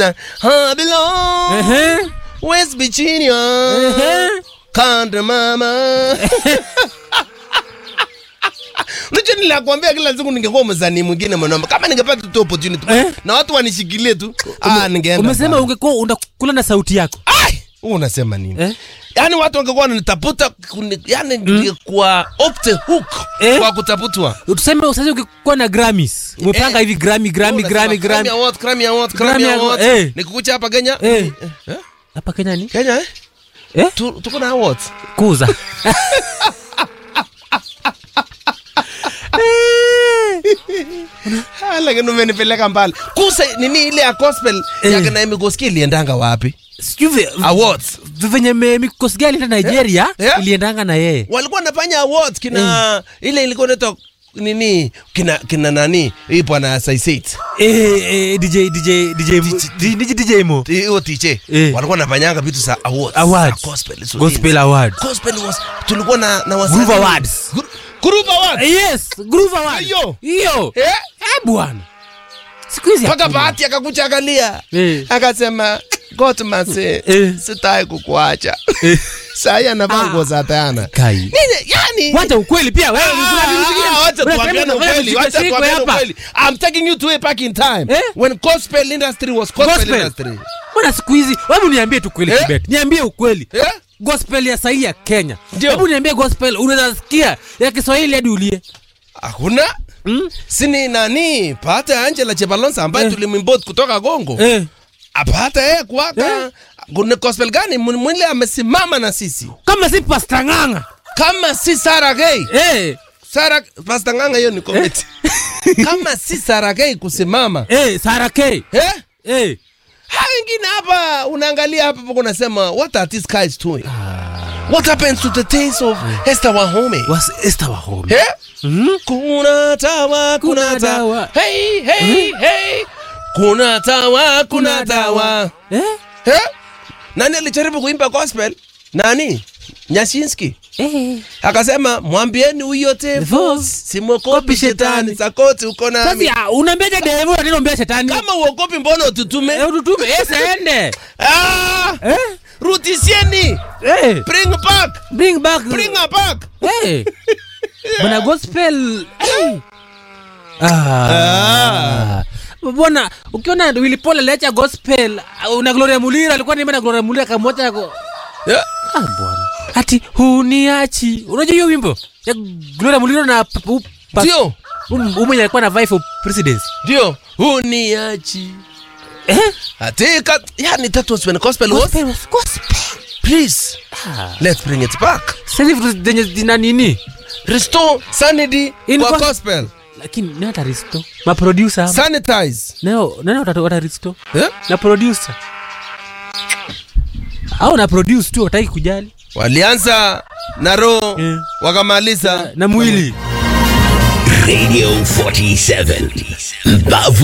I belong Ehe. West Virginia Ehe. Kanda mama Unajua nilikwambia kila siku ningekuwa msanii mwingine mwanaume kama ningepata tu opportunity Eh? na watu wanishikilie tu ah ningeenda Umesema mbali. ungekuwa unakula na sauti yako. Ai, wewe unasema nini? Eh? Yaani watu wangekuwa wananitafuta kuni- yaani ningekuwa off the hook Eh? kwa kutafutwa. Tuseme sasa ukikuwa na Grammys. Umepanga Eh. hivi Grammy Grammy Unasema, Grammy Grammy Grammy. Award, Grammy Award, Grammy Grammy Award. Award, eh. Nikukucha hapa Kenya. Eh. Eh? Hapa Kenya ni? Kenya eh? Eh? Tu- Tuko na awards. Kuza. Ah, Lakini umenipeleka mbali. Kusa nini ile ya gospel Eh. ya kina Mikoski iliendanga wapi? Sijui ve- Awards. venye me- mikosi gani ita Nigeria Eh? iliendanga na yeye. Walikuwa wanafanya awards kina ile ilikuwa inaitwa nini kina kina nani hii bwana Saiseit Eh, eh, DJ DJ DJ DJ DJ Mo. hiyo TJ Eh. walikuwa wanafanyanga vitu za awards Awards. za gospel so Gospel Award. gospel was tulikuwa na na wasanii Groove Awards. Gru- Groove Awards Yes, Groove Award. Hiyo. Hiyo. eh Eh bwana. Siku hizi mpaka hakuna. bahati akakuja akalia Eh. akasema Gotmase Eh. sitaki kukuacha Eh. sahi anavaa Ah. nguo za Diana Kai. nini yani Wacha ukweli pia wewe. kuna vitu vingine- Ah, wacha Unasema tuambiane unafanya ukweli, wacha mshiko-shiko tuambiane hapa. ukweli. I'm taking you to way back in time Eh? when gospel industry was gospel, Gospel. industry. Mbona siku hizi hebu niambie tu kweli Eh? Kibet. Niambie ukweli. Eh? Gospel ya sahi ya Kenya. Ndio. Hebu niambie gospel unaweza sikia ya Kiswahili hadi ulie. Hakuna Mm? sini nani pata Angela Chebalonsa ambaye Eh. tulimwimport kutoka Kongo Eh. apata yeye kuwaka Eh. kuna gospel gani Mw- mwile amesimama na sisi Kama si Pastor Nganga. kama si Sarah Gay Eh. Sarah Pastor Nganga hiyo ni comedy kama si Sarah Gay kusimama Eh, Sarah K. eh Eh. ha wengine hapa unaangalia hapa pako unasema what are these guys doing what happens to the taste of Esther Wahome Was Esther Wahome. eh Mhm. kuna tawa kuna Kuna tawa dawa. hey hey hey kuna tawa kuna tawa Eh? eh nani alijaribu kuimba gospel nani Nyashinski Eh. akasema mwambieni huyo tevo Devo, simokopi kopi shetani shetani. sakoti uko nami Sasa unaambiaje dereva unataka umbea shetani? kama uokopi mbona ututume Eh, ututume. Eh, siende. ah Eh? rudishieni Eh. bring back Bring back. bring her back Eh. Bwana gospel. Eh. Ah. Bwana ukiona Willy Paul aliacha gospel una Gloria Mulira alikuwa naimba na Gloria Mulira kamwacha yako. yeah. Ah bwana. Ati huniachi. Unajua hiyo wimbo? Ya Gloria Mulira na p- p- pa- ndio um- umwenye alikuwa na vie for presidency. ndio uniachi Eh? atika yani that was when gospel was Gospel was gospel. please Ah. let's bring it back Sasa hivi vitu zenye zina nini? restore sanity In kwa gos- gospel Lakini nani ataristo? Ma producer. hapa. sanitize Nao nani wata- wataristo? eh? Na producer. Au na produce tu wataki kujali. walianza na roho Eh. wakamaliza Na mwili. Radio 47. Mbavu